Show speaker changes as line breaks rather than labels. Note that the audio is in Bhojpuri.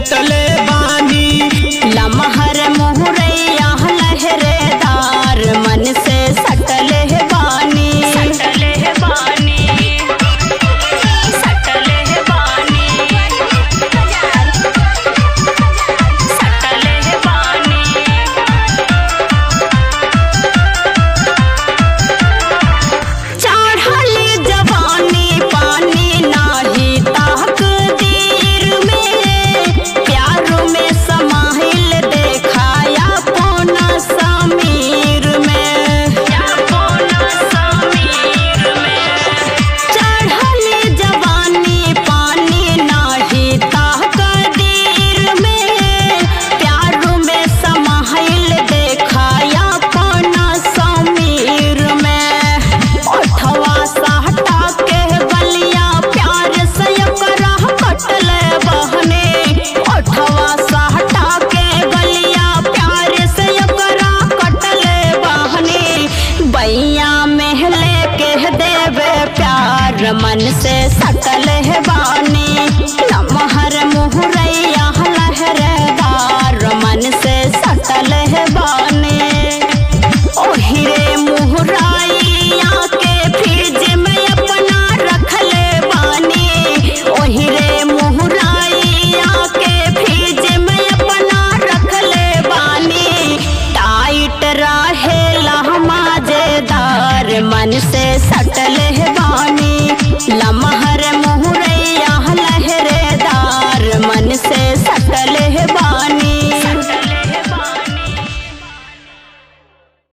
सटले बानी
लमहर मुहरैया लहरेदार मन से सटले बानी सटले बानी सटले बानी सटले बानी चढ़ली जवानी पानी नाही ताक दीर में प्यार में समाहिल देखाया पोना समीर में पोना समीर में चढ़ली जवानी पानी नाही ताक दीर में प्यार में समाहिल देखाया पोना समीर में ओठवा सहटा के गलिया प्यार से करा कटले बहने ओठवा सहटा के गलिया प्यार से करा कटले बहने बैया महले के देवे प्यार मन से सटल है बानी नमहर मुहरैया लहरेदार मन से सटल है बानी ओहिरे मुहराइया के फ्रिज में अपना रखले बानी ओहिरे मुहराइया के फ्रिज में अपना रखले बानी टाइट रहे मजेदार मन से सट